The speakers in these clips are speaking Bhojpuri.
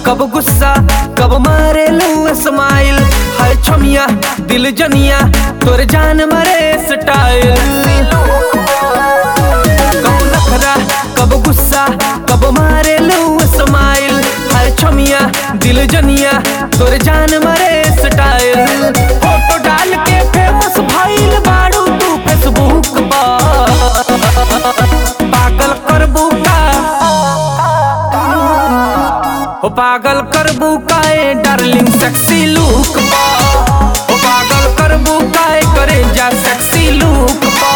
कब गुस्सा कब मारे लू स्माइल हाय छमिया दिल जनिया तोर जान मरे स्टाइल कब नखरा कब गुस्सा कब मारे लू स्माइल हाय छमिया दिल जनिया तोर जान मरे स्टाइल फोटो डाल के फेमस भइल बाड़ू तू फेसबुक पर पागल करबू का हो पागल करबू काए डार्लिंग सेक्सी लुक पा हो पागल करबू काए करे जा सेक्सी लुक पा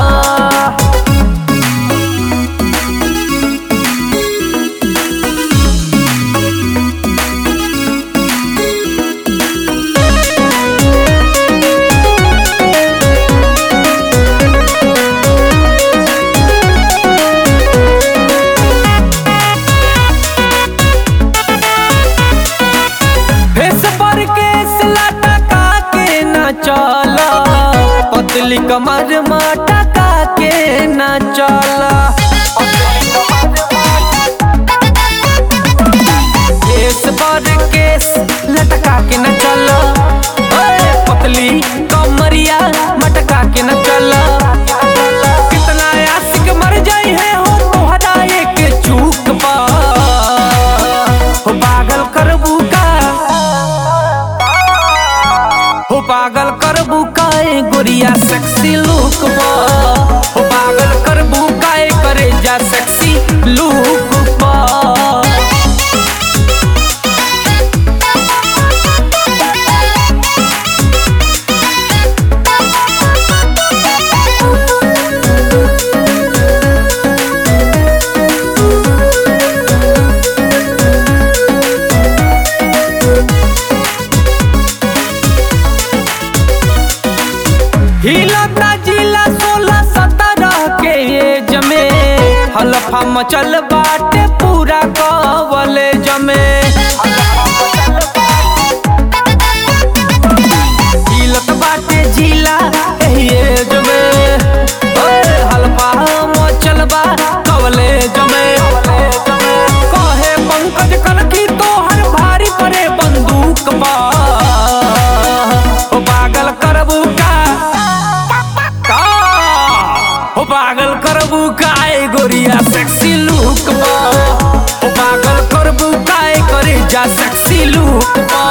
फेस पर केस लटका के न चला पतली कमर मटका के न चला केस पर केस लटका के न चला ओए, पतली कमरिया मटका के न चला कितना आशिक मर जाई है हो तोहरा एक चूक पा हो पागल करबू का हो पागल करबू काए गोरिया सेक्सी लुक पा हो पागल करबू काए करे जा सेक्सी लुक पा हिलता जिला सोलह सत्रह के एज में हलफा मचल बाटे पूरा कवलेज में हिलत बाटे जिला एही एज में ओए, हलफा मचल बा कवलेज में कहे पंकज कनकी तोहर भारी पड़े बंदूक बा ओ पागल करबू का का हो पागल करबू काए गोरिया सेक्सी लुक पा हो पागल करबू काए करे जा सेक्सी लुक पा